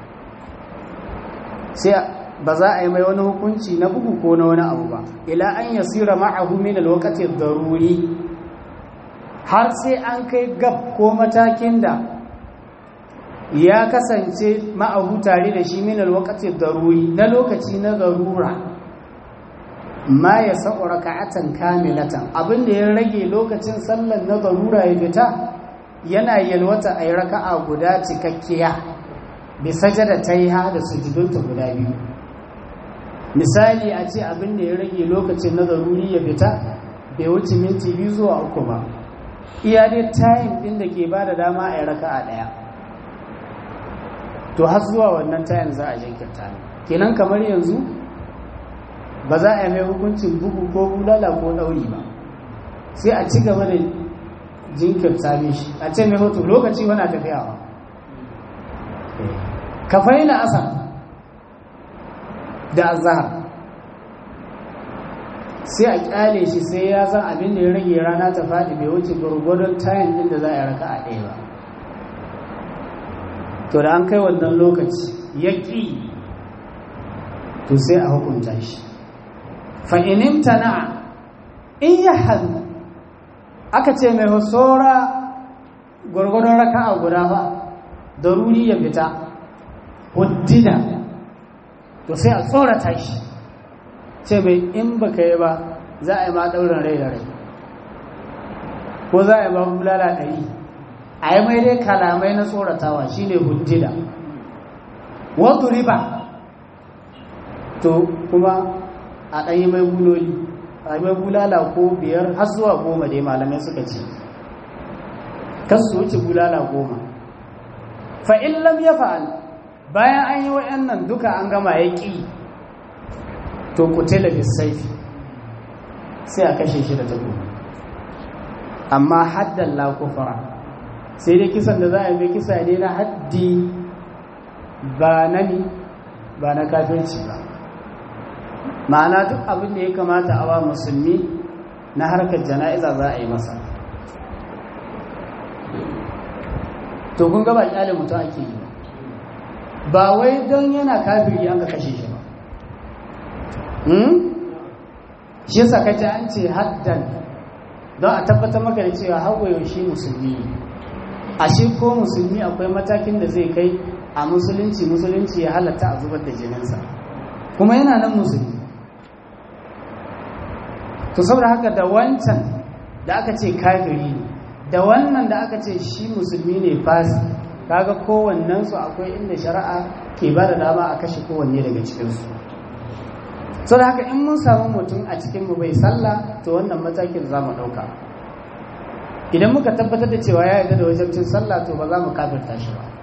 S1: sai ba za a yi mai wani hukunci na bugu ko na wani abu ba ila an yasira ma'ahu min alwaqti daruri har sai an kai gab ko matakin da ya kasance ma'ahu tare da shi min alwaqti daruri na lokaci na zarura ma ya sa'u raka'atan kamilatan abinda ya rage lokacin sallar na zarura ya fita yana yalwata a yi raka'a guda cikakkiya bi sajada ta yi ha da sujudunta guda biyu misali a ce abinda ya rage lokacin na zaruri ya fita bai wuce minti biyu zuwa uku ba iya dai tayin ɗin da ke ba da dama a yi raka'a ɗaya to har zuwa wannan tayin za a jinkirta ne kenan kamar yanzu ba za a yi mai hukuncin bugu ko bulala ko ɗauri ba sai a ci gaba da jinkirta mishi a ce mai hoto lokaci wana tafiyawa kafai na asa da azahar sai a kyale shi sai ya san abin da ya rage rana ta faɗi bai wuce gwargwadon tayin ɗin da za a yi raka a ɗaya ba to da an kai wannan lokaci ya ƙi to sai a hukunta shi fa'inin tana in ya hannu aka ce mai husora gwargwadon raka a guda ba daruri ya fita huddida to sai a tsorata shi ce mai in baka yi ba za a yi ma ɗaurin rai da rai ko za a yi ba bulala ɗari a yi mai dai kalamai na tsoratawa shine huddida wadda riba to kuma a ɗanyi mai buloli a mai bulala ko biyar har zuwa goma dai malamai suka ce kasu wuce bulala goma fa in lam yafa'al bayan an yi wayannan duka an gama ya ƙi to kutila bisayfi sai a kashe shi da takobi amma haddan la kufara sai dai kisan da za a yi kisa ne na haddi ba na ni ba na kafirci ba ma'ana duk abin da ya kamata a wa musulmi na harkar jana'iza za a yi masa to kun gaba kyale mutum ake yi ba wai don yana kafiri an ka kashe shi ba shi yasa kace an ce haddan don a tabbatar maka da cewa hawaye shi musulmi ashe ko musulmi akwai matakin da zai kai a musulunci musulunci ya halatta a zubar da jininsa kuma yana nan musulmi to saboda haka da wancan da aka ce kafiri ne da wannan da aka ce shi musulmi ne fasi kaga kowannensu akwai inda shari'a ke ba da dama a kashe kowanne daga cikinsu so da haka in mun samu mutum a cikinmu bai sallah to wannan matakin za mu ɗauka idan muka tabbatar da cewa ya yarda da wajabcin sallah to ba za mu kafirta shi ba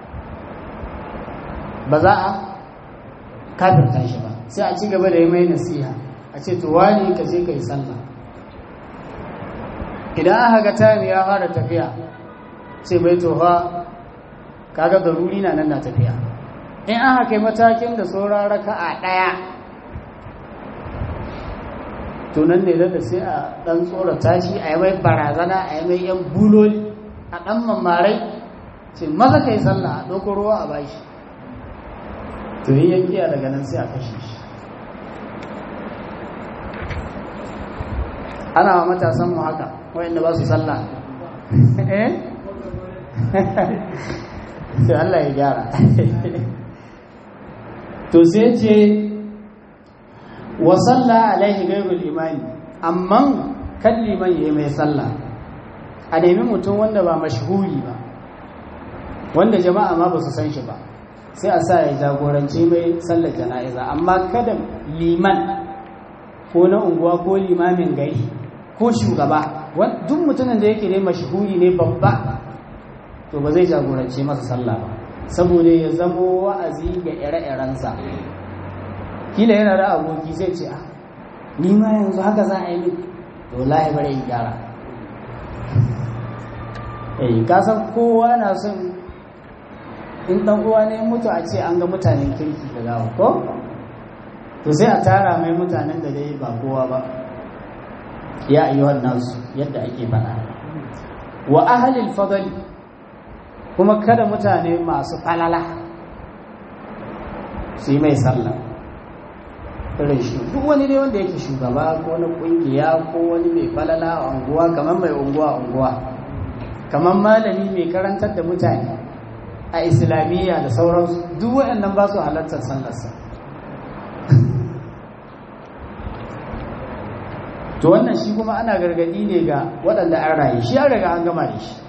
S1: ba za a kafirta shi ba sai a ci gaba da yi mai nasiha a ce to wani ka je ka yi sallah idan aka ga tayar ya fara tafiya ce mai tofa kaga daruri na nan na tafiya in aka kai matakin da sauran raka a ɗaya to nan ne da sai a ɗan tsorata shi a yi mai barazana a yi mai yan buloli a ɗan mamarai ce maza ka yi sallah a ɗauko ruwa a bashi to yi yankiya daga nan sai a kashe shi ana wa matasan mu haka wayanda ba su sallah eh sai Allah ya gyara to sai ce wa salla alaihi ghairul imani amma kan liman yayi mai sallah a nemi mutum wanda ba mashhuri ba wanda jama'a ma ba su san shi ba sai a sa ya jagoranci mai sallar jana'iza amma kada liman ko na unguwa ko limamin gari ko shugaba duk mutumin da yake ne mashhuri ne babba to ba zai jagoranci masa sallah ba saboda ya zamo wa'azi ga ire-irensa kila yana da aboki zai ce ah ni ma yanzu haka za a yi min to lahi bare in gyara eh ka san kowa na son in dan uwa ne mutu a ce an ga mutanen kirki da gawa ko to sai a tara mai mutanen da dai ba kowa ba ya ayyuhan nasu yadda ake faɗa wa ahlil fadli kuma kada mutane masu falala su yi mai sallah irin shi duk wani ne wanda yake shugaba ko na kungiya ko wani mai falala a unguwa kamar mai unguwa unguwa kamar malami mai karantar da mutane a islamiyya da sauransu duk waɗannan ba su halartar sallarsa to wannan shi kuma ana gargadi ne ga waɗanda an raye shi an riga an gama da shi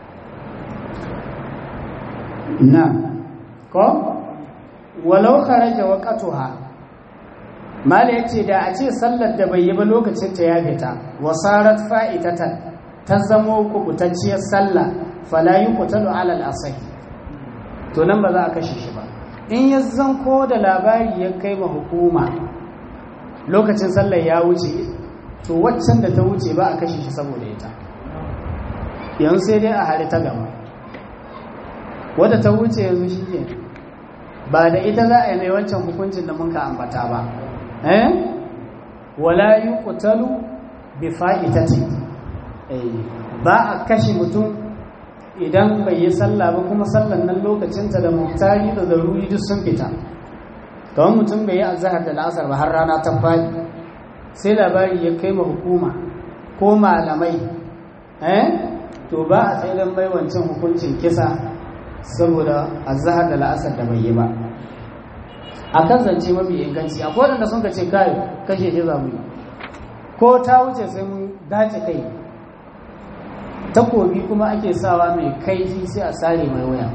S1: na ko walau kharaja waqtuha mala yace da a ce sallar da bai yi ba lokacin ta ya fita wasarat fa'itatan ta zamo kubutacciyar sallah fala yuqtalu ala al-asih to nan ba za a kashe shi ba in ya zanko da labari ya kai ma hukuma lokacin sallar ya wuce to waccan da ta wuce ba a kashe shi saboda ita yanzu sai dai a hari ta gaba wadda ta wuce yanzu shi ke ba da ita za a yi mai wancan hukuncin da muka ambata ba eh wala yi kutalu bi fa'itati ba a kashe mutum idan bai yi sallah ba kuma sallan nan lokacinta da muktari da zaruri duk sun fita kawai mutum bai yi azahar da la'asar ba har rana ta fadi sai labari ya kai ma hukuma ko malamai eh to ba a tsaidan mai wancan hukuncin kisa saboda azahar da la'asar da bai yi ba a kan zance mafi inganci akwai waɗanda sun ka ce kai kashe shi za mu yi ko ta wuce sai mun dace kai takobi kuma ake sawa mai kaifi sai a sare mai waya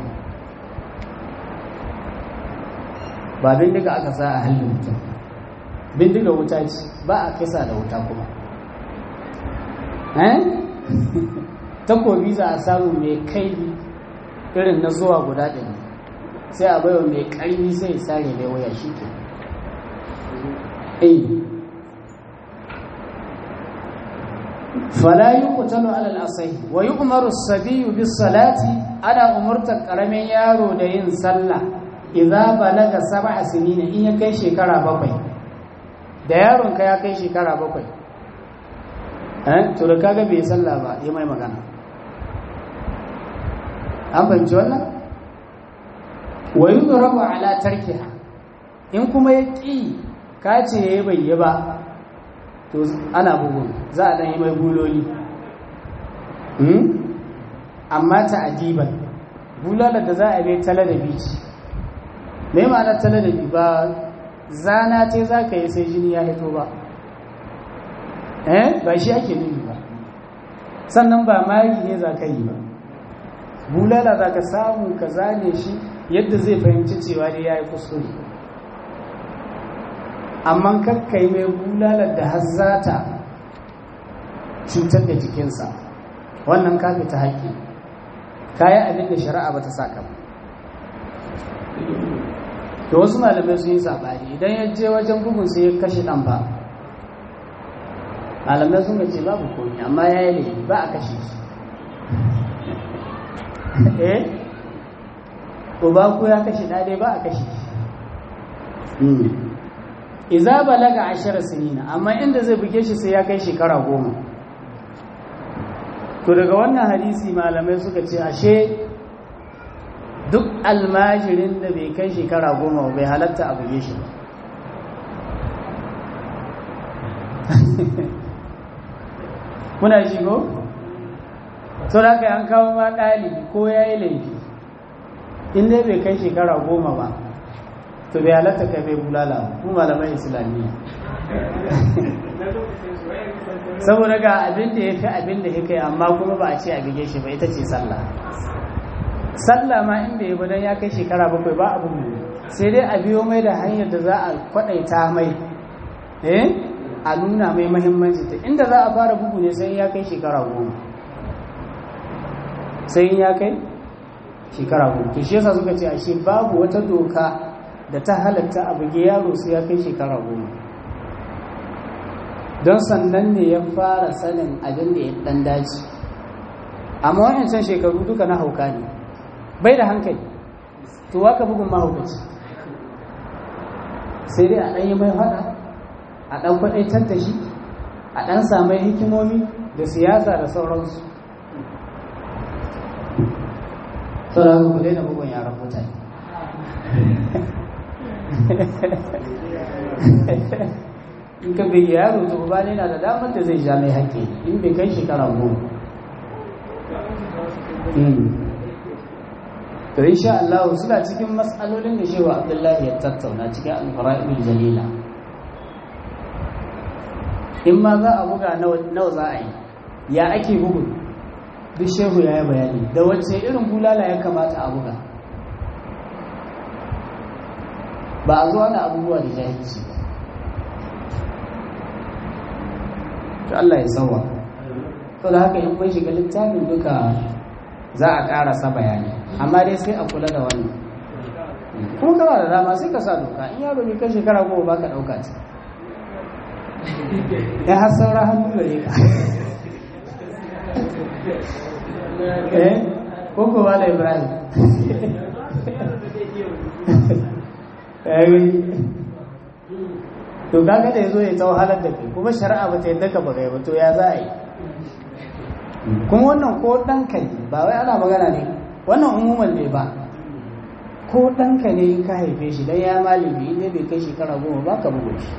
S1: ba bindiga aka sa a halin mutum bindiga wuta ce ba a kisa da wuta kuma eh takobi za a samu mai kaifi irin na zuwa guda ɗari sai a baiwa mai ƙarfi sai sare mai waya shi ke eh fala yuqtalu ala al-asai wa yu'maru as-sabiyyu bis-salati ana umurtar karamin yaro da yin sallah idza balaga sab'a sinina in ya kai shekara bakwai da yaron ka ya kai shekara bakwai eh to da kaga bai sallah ba yi mai magana an fahimci wannan wa yudrabu ala tarkiha in kuma ya ƙi ka ce ya yi bai yi ba to ana bugun za a ɗan yi mai buloli amma ta adiban bulalar da za a bai tala da bici mai ma'anar tala da bi ba zana ce za ka yi sai jini ya hito ba eh ba shi ake nufi ba sannan ba mari ne za ka yi ba bulala za ka samu ka zane shi yadda zai fahimci cewa dai ya yi kuskure amma kakkai mai bulalar da har za ta cutar da jikinsa wannan kafi ta haƙƙi kayan abin da shari'a ba ta saka ba da wasu malamai sun yi saɓani idan ya je wajen bugun sai ya kashe ɗan ba malamai sun ce babu komi amma ya yi laifi ba a kashe shi eh uba ko ya kashe ɗade ba a kashe shi iza balaga ashara sinina amma inda zai buge shi sai ya kai shekara goma to daga wannan hadisi malamai suka ce ashe duk almajirin da bai kai shekara goma bai halatta a buge shi ba kuna shi ko? sau da an kawo ma ɗalibi ko ya yi laifi inda bai kai shekara goma ba to bai halatta kai bai bulala ku malaman islamiyya saboda ga abin da ya fi abin da ya kai amma kuma ba a ce a bige shi ba ita ce sallah sallah ma inda ya budan ya kai shekara bakwai ba abu mu sai dai a biyo mai da hanyar da za a kwadaita mai eh a nuna mai mahimmanci ta inda za a fara bugu ne sai ya kai shekara goma sai ya kai shekara goma to shi yasa suka ce ashe babu wata doka da ta halatta a buge yaro sai ya kai shekara goma don sannan ne ya fara sanin abin da ya dan daji amma wancan shekaru duka na hauka ne bai da hankali to waka bugun mahaukaci sai dai a ɗan yi mai haɗa a ɗan kwaɗaitar da shi a ɗan samai hikimomi da siyasa da sauransu sauran ku daina bugun yaran mutane in ka bai yaro to ba ne na da damar da zai ja mai haƙƙi in bai kai shekara goma to insha Allah suna cikin matsalolin da shehu Abdullahi ya tattauna cikin al-fara'idul jalila in ma za a buga nawa za a yi ya ake bugu duk shehu ya yi bayani da wacce irin bulala ya kamata a buga ba a zuwa na abubuwa da jahilci ba to Allah ya sauwa to da haka in kun shiga littafin duka za a ƙarasa bayani amma dai sai a kula da wannan kuma kana da dama sai ka sa doka in yaro bai kai shekara goma ba ka ɗauka ta ya har saura hannu gare ka eh ko ko wala ibrahim to kaga da yazo ya tsawo halar da kai kuma shari'a ba ta yadda ka bagai ba to ya za a yi kuma wannan ko ɗanka ne ba wai ana magana ne wannan umuman ne ba ko ɗanka ne in ka haife shi dan ya malami inda bai kai shekara goma ba ka bugu shi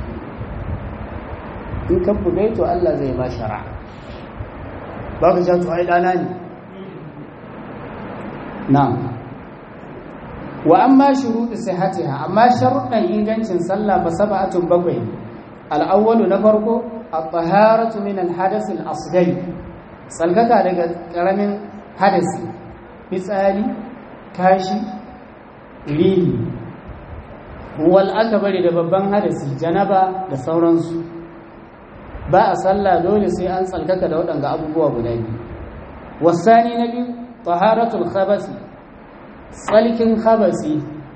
S1: in ka bugai to Allah zai ba shara ba ka sha to ai ɗana ne na wa amma shuruɗu sihatiha amma sharuɗan ingancin sallah ba sab'atun bakwai al-awwalu na farko at-taharatu min al-hadath al-asghari tsalkaka daga ƙaramin hadasi fitsari kashi rini wal aka bari da babban hadasi janaba da sauransu ba a sallah dole sai an tsalkaka da waɗanga abubuwa guda biyu wasani na biyu taharatul khabasi tsalkin khabasi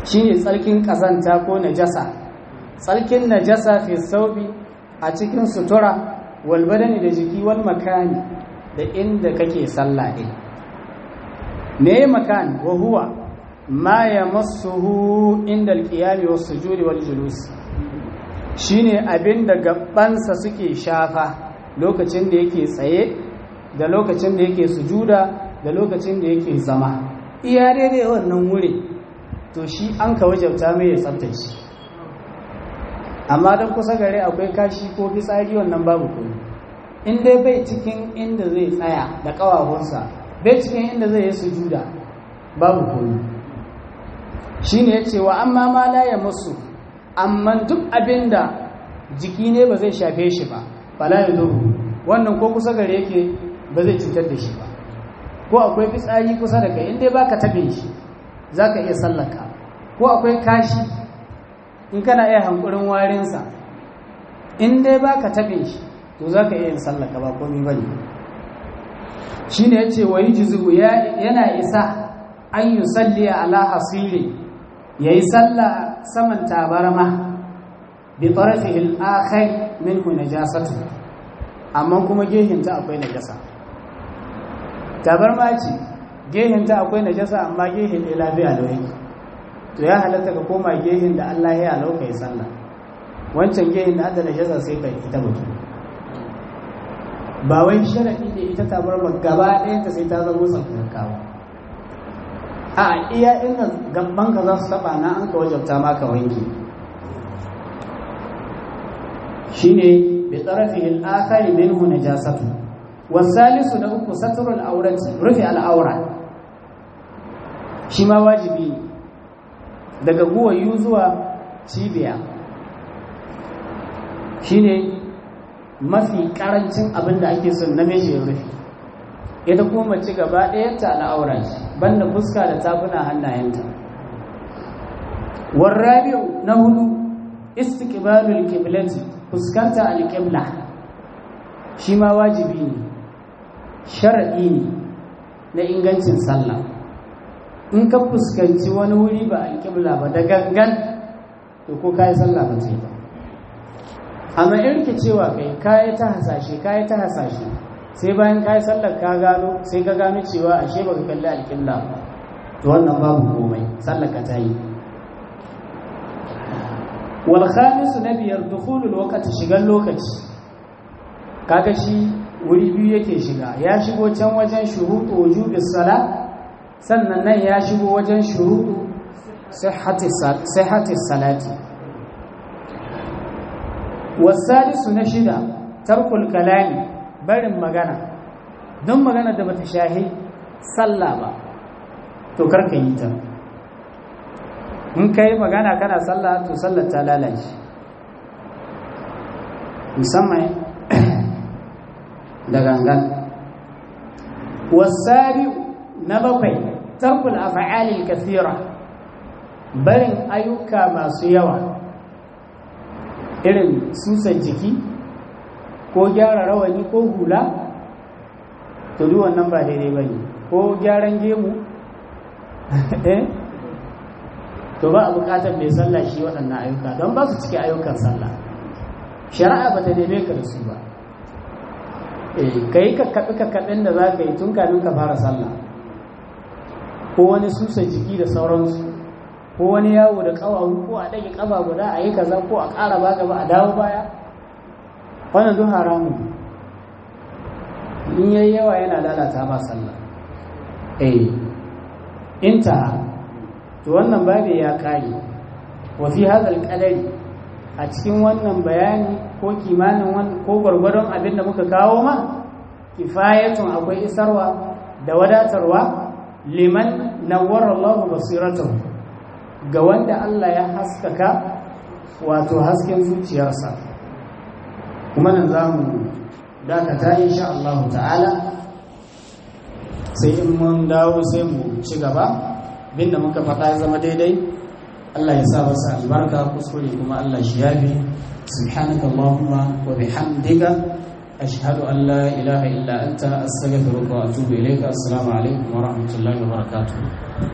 S1: shine tsarkin kazanta ko najasa tsarkin najasa fi saubi a cikin sutura wal badani da jiki wal makani da inda kake sallah din me makan wa huwa ma yamassuhu inda al-qiyam was sujudi wal julus shine abinda gabansa suke shafa lokacin da yake tsaye da lokacin da yake sujuda da lokacin da yake zama iya daidai wannan wuri to shi an ka wajabta mai ya tsabtace amma don kusa gare akwai kashi ko fitsari wannan babu kuma in dai bai cikin inda zai tsaya da ƙawahunsa bai cikin inda zai yi sujuda babu kuma shi ne ya ce wa amma ma la ya musu amma duk abin da jiki ne ba zai shafe shi ba fala ya duru wannan ko kusa gare yake ba zai cutar da shi ba ko akwai fitsari kusa da kai in dai baka tabe shi za ka iya sallaka ko akwai kashi in kana iya hankurin warinsa in dai ba ka taɓe shi to za ka iya yin sallaka ba komi ba ne shi ne ya ce wa yi jizu yana isa an yi salli ala hasiri ya yi salla saman tabarma bi tsarafi al'akai min ku najasatu amma kuma gehinta akwai najasa tabarma ce gehinta akwai najasa amma gehin ɗaya lafiya da yake to ya halatta ka koma gehin da Allah ya alau kai sallah wancan gehin da adda najasa sai ka ita mutu ba wai sharadi ne ita ta bar gaba ɗayan ta sai ta zama tsarkakawa a iya inda gaban ka za su taba na an ka wajabta maka wanki shine bi tarafihi al-akhari minhu najasatu wasalisu da uku satrul awrati rufi al-awra shi ma wajibi ne daga guwayu zuwa cibiya shine mafi karancin abin da ake son namiji ya rufe ita kuma mace gaba ɗayanta al'aura ce banda fuska da tafuna hannayenta warrabi'u na hudu istiqbalul qiblati fuskanta alqibla shi ma wajibi ne sharadi ne na ingancin sallah in ka fuskanci wani wuri ba alƙibla ba da gangan to ko kayi sallah ba ce ba amma in ke cewa kai kayi ta hasashe kayi ta hasashe sai bayan kayi sallar ka gano sai ka gano cewa ashe baka kalli alƙibla ba to wannan babu komai sallar ka ta yi wal khamisu na biyar dukhulul waqti shigan lokaci kaga shi wuri biyu yake shiga ya shigo can wajen shuruɗu wujubis sala sannan nan ya shigo wajen shuruɗu sihhatis salati wasalisu na shida tarkul kalami barin magana don magana da bata shahi sallah ba to karka yi ta in ka yi magana kana sallah to sallar ta lalace musamman da gangan wasabi'u na bakwai tarkul af'alil kathira barin ayyuka masu yawa irin susan jiki ko gyara rawani ko hula to duk wannan ba daidai bane ko gyaran gemu eh to ba a bukatar mai sallah shi waɗannan ayyuka don ba su cike ayyukan sallah shari'a ba ta neme ka da su ba ka yi kakkaɓe-kakkaɓen da za ka yi tun kamin ka fara sallah ko wani susa jiki da sauransu ko wani yawo da ƙawawu ko a ɗage ƙafa guda a yi kaza ko a ƙara ba gaba a dawo baya wannan duk haramun in yayi yawa yana lalata ba sallah eh inta to wannan babu ya kare wa fi hadal qadari a cikin wannan bayani ko kimanin ko gwargwadon abin da muka kawo ma kifayatun akwai isarwa da wadatarwa liman nawwara Allah basiratahu ga wanda Allah ya haskaka wato hasken zuciyarsa kuma nan zamu dakata insha Allah ta'ala sai in mun dawo sai mu ci gaba binda muka faɗa ya zama daidai Allah ya sa masa albarka kuskure kuma Allah shi yafi subhanaka allahumma wa bihamdika ashhadu an la ilaha illa anta astaghfiruka wa atubu ilayka assalamu alaikum wa rahmatullahi wa barakatuh